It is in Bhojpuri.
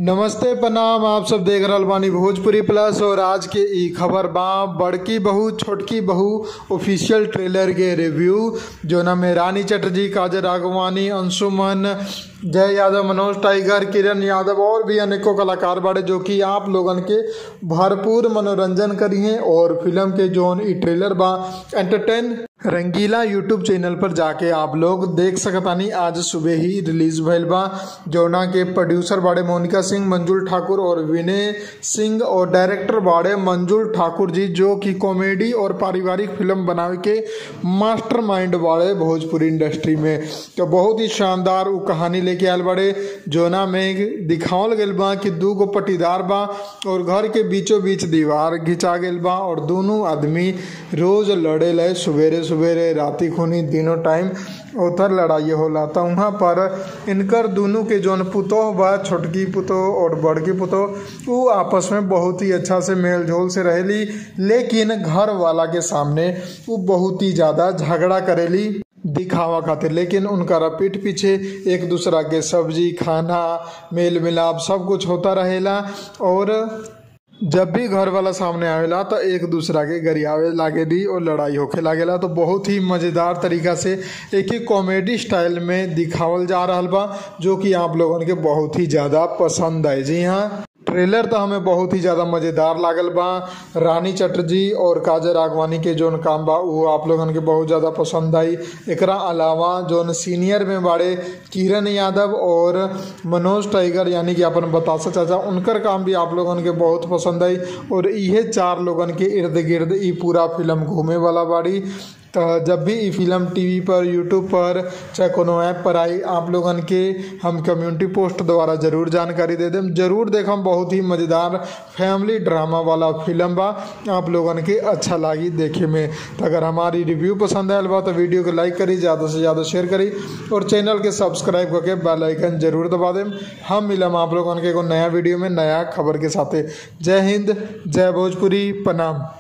नमस्ते प्रणाम आप सब देख रहल बानी भोजपुरी प्लस और आज के ई खबर बा बड़की बहू छोटकी बहू ऑफिशियल ट्रेलर के रिव्यू जोना में रानी चटर्जी काजल राघवानी अंशुमन जय यादव मनोज टाइगर किरण यादव और भी अनेकों कलाकार बाड़े जो कि आप लोगन के भरपूर मनोरंजन करी हैं और फिल्म के जोन ई ट्रेलर बा एंटरटेन रंगीला यूट्यूब चैनल पर जाके आप लोग देख सकतानी आज सुबह ही रिलीज भइल बा जोना के प्रोड्यूसर बाड़े मोनिका सिंह मंजुल ठाकुर और विनय सिंह और डायरेक्टर बाड़े मंजुल ठाकुर जी जो कि कॉमेडी और पारिवारिक फिल्म बनावे के मास्टरमाइंड बाड़े भोजपुरी इंडस्ट्री में तो बहुत ही शानदार उ कहानी लेके आयल बाड़े जोना में दिखावल गइल बा कि दू गो पटीदार बा और घर के बीचों बीच दीवार घिंचा गइल बा और दोनों आदमी रोज लड़े लय सवेरे सवेरे राती खूनी तीनों टाइम उधर लड़ाई होला तो वहाँ पर इनकर दोनों के जौन पुतोह बा छोटकी पुतोह और बड़की पुतोह वो आपस में बहुत ही अच्छा से मेल जोल से रहेली लेकिन घर वाला के सामने वो बहुत ही ज़्यादा झगड़ा करेली दिखावा खातिर लेकिन उनका पीठ पीछे एक दूसरा के सब्जी खाना मेल मिलाप सब कुछ होता रहेला और जब भी घर वाला सामने आवेला तो एक दूसरा के गरियावे लागेली और लड़ाई होखे लागेला तो बहुत ही मज़ेदार तरीका से एक ही कॉमेडी स्टाइल में दिखावल जा रहा बा जो कि आप लोगन के बहुत ही ज़्यादा पसंद है जी हाँ ट्रेलर तो हमें बहुत ही ज़्यादा मज़ेदार लागल बा रानी चटर्जी और काजल राघवानी के जोन काम बा वो आप लोगन के बहुत ज़्यादा पसंद आई एकरा अलावा जोन सीनियर में बाड़े किरण यादव और मनोज टाइगर यानी कि अपन बतासा चाचा उनकर काम भी आप लोगन के बहुत पसंद आई और इहे चार लोगन के इर्द गिर्द ई पूरा फिल्म घूमे वाला बाड़ी तो जब भी ई फिल्म टीवी पर यूट्यूब पर चाहे कोनो ऐप पर आई आप लोगन के हम कम्युनिटी पोस्ट द्वारा जरूर जानकारी दे देम जरूर देखम बहुत ही मज़ेदार फैमिली ड्रामा वाला फिल्म बा आप लोगन के अच्छा लागी देखे में तो अगर हमारी रिव्यू पसंद आयल बा तो वीडियो को लाइक करी ज़्यादा से ज़्यादा शेयर करी और चैनल के सब्सक्राइब करके बेल आइकन जरूर दबा देम हम मिलम आप लोगन के एगो नया वीडियो में नया खबर के साथे जय हिंद जय भोजपुरी प्रणाम